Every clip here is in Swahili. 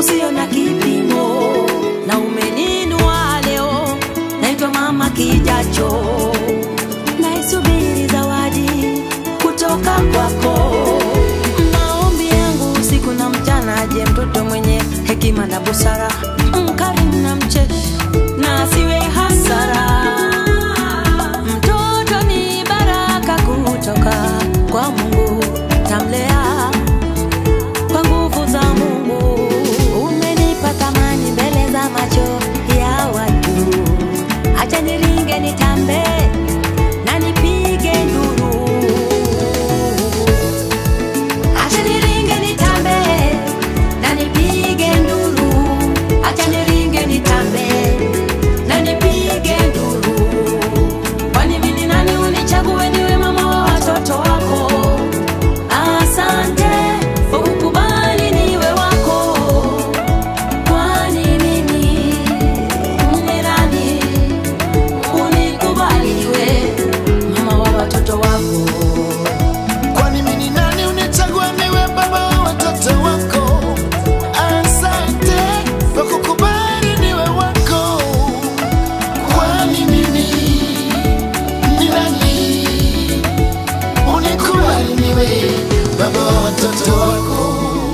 usio na kipimo, na umeninua leo, naitwa mama kijacho, naisubiri zawadi kutoka kwako. Maombi yangu usiku na mchana, aje mtoto mwenye hekima na busara, mkarimu na mcheshi, na asiwe hasara. Mtoto ni baraka kutoka kwa Mungu, tamlea kwa nguvu za Mungu. Umenipa thamani mbele za macho ya watu, acha niringe nitambe na nipige nduru, acha niringe nitambe na nipige nduru, acha niringe nitambe na nipige nduru. Kwani mimi ni nani unichague niwe mama wa watoto wako? Asante kwa kukubali niwe wako. Kwani mimi ni nani unikubali niwe mama wa watoto wako? Kwani mimi ni nani unichagua niwe baba wa watoto wako? Asante kwa kukubali niwe wako. Kwani mimi ni nani unikubali niwe baba wa watoto wako?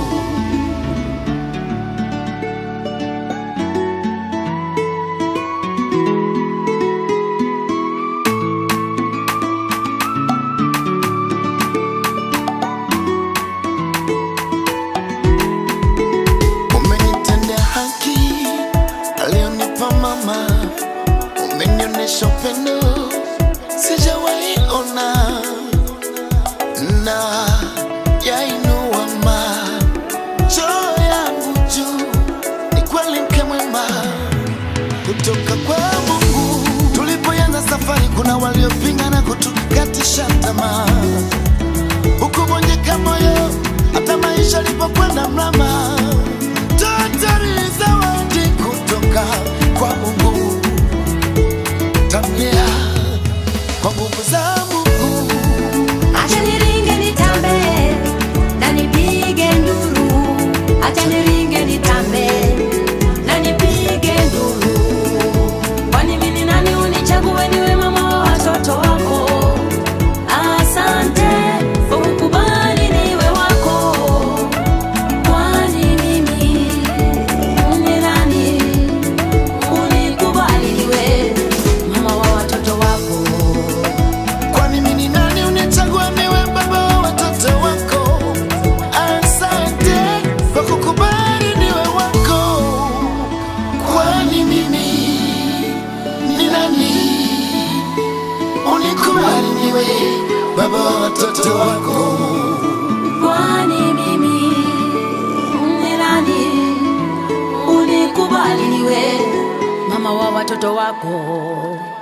Umenitendea haki alionipa mama, umenionyesha upendo sijawahi ona, na yainua macho yangu juu, ni kweli mke mwema kutoka kwa Mungu. Tulipoanza safari, kuna waliopinga na kutukatisha tamaa ukuvunjika moyo hata maisha alipokwenda mrama. Tatari zawadi kutoka kwa Mungu, tamia kwa nguvu za Mungu. Acha niringe nitambe na nipige nduru, acha niringe nitambe na nipige nduru. Kwani mimi ni nani unichague niwe mama wa watoto wako? Asante kwa kukubali niwe wako. Kwani mimi ni nani unikubali niwe mama wa watoto wako? Kwani mimi ni nani unichagua niwe baba wa watoto wako? Asante kwa kukubali niwe wako. Kwani mimi ni nani unikubali niwe baba wa watoto wako? Kwani mimi ni nani unikubali niwe mama wa watoto wako?